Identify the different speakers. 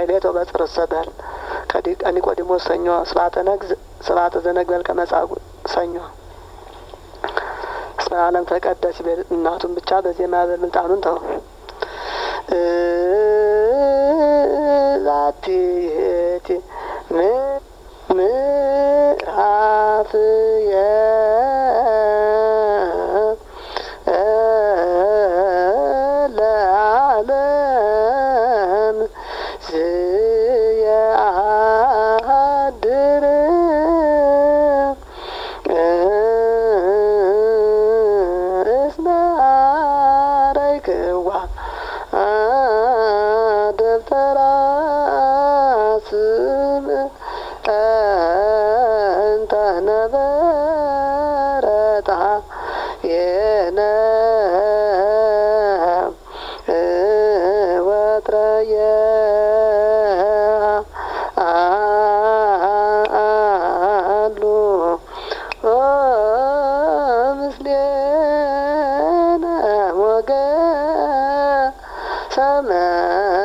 Speaker 1: ማይሌቶ በጽር ሰበል ከኒቆዲሞስ ሰኞ ስብሐተ ነግዝ ስብሐተ ዘነግበል ከመጻጉዕ ሰኞ እስመ ዓለም ተቀደስ ይበል እናቱን ብቻ በዜማ በምልጣኑን ተው ዛቲ ይእቲ ምዕራፍየ ለዓለም ዝየአድር እስመ አረይክዋ ደብተራ ስም እንተ ነበረታ የነ ወትረየ አሉ ምስሌነ ሞገ ሰመ